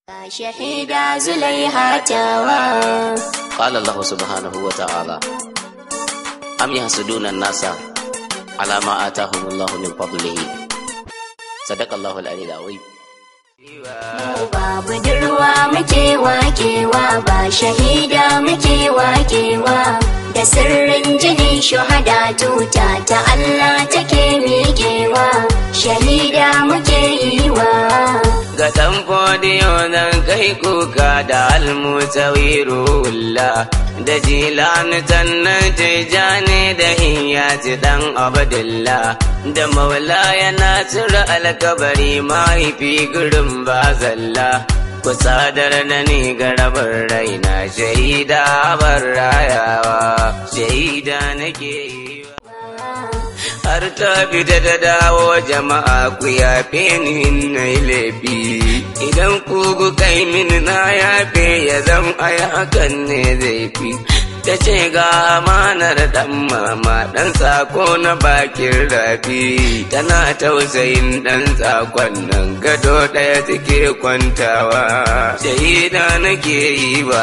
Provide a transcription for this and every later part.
shahida zulaiha tawa قال الله سبحانه وتعالى أم يحسدون الناس على ما آتاهم الله من فضله صدق الله العلي العظيم mu ba budurwa muke wakewa ba shahida muke wakewa da sirrin jini shuhada tuta ta Allah take miƙewa shahida muke yi wa ga ɗan fodiyo nan kai kuka da almutawirulla da jilani tannan tijani da iyati ɗan abdullah da maulaya nasir alkabari mahaifi gurin bazalla ku sadar da ni garabar raina shaida bar rayawa shaida nake yi har ta fita da dawo jama'a ku yafe ni na laifi idan ku ku kai min na yafe ya zam ai hakan ne zai fi ta ce ga amanar dan mama dan sako na bakin rafi tana tausayin dan sakon nan gado ɗaya take kwantawa shahida nake yi ba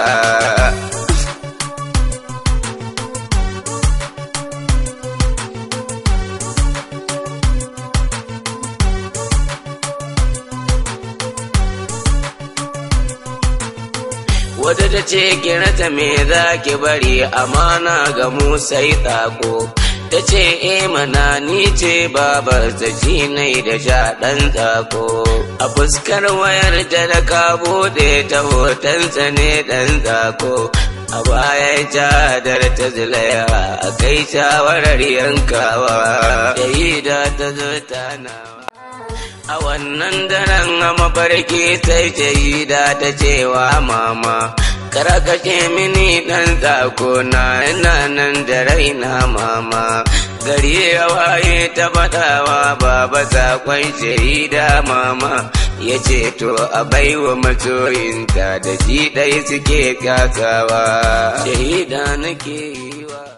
wata ta ce kirata me za ki bari amana ga mu sai tsako ta ce e mana ni ce babar ta shi nai da sha ɗan tsako a fuskar wayar ta da ka bude ta hotonsa ne ɗan tsako a baya jadar ta zulaya a kai shawarar yankawa yayi da ta zo nawa A wannan daren a mafarki sai da ta cewa mama, kara kashe mini ɗan tsako na ina nan da raina mama. Gari ya waye ta faɗawa baba sakon shaida mama, ya ce to a baiwa masoyinta da shi ɗai suke kyasawa. Shaida nake yi wa.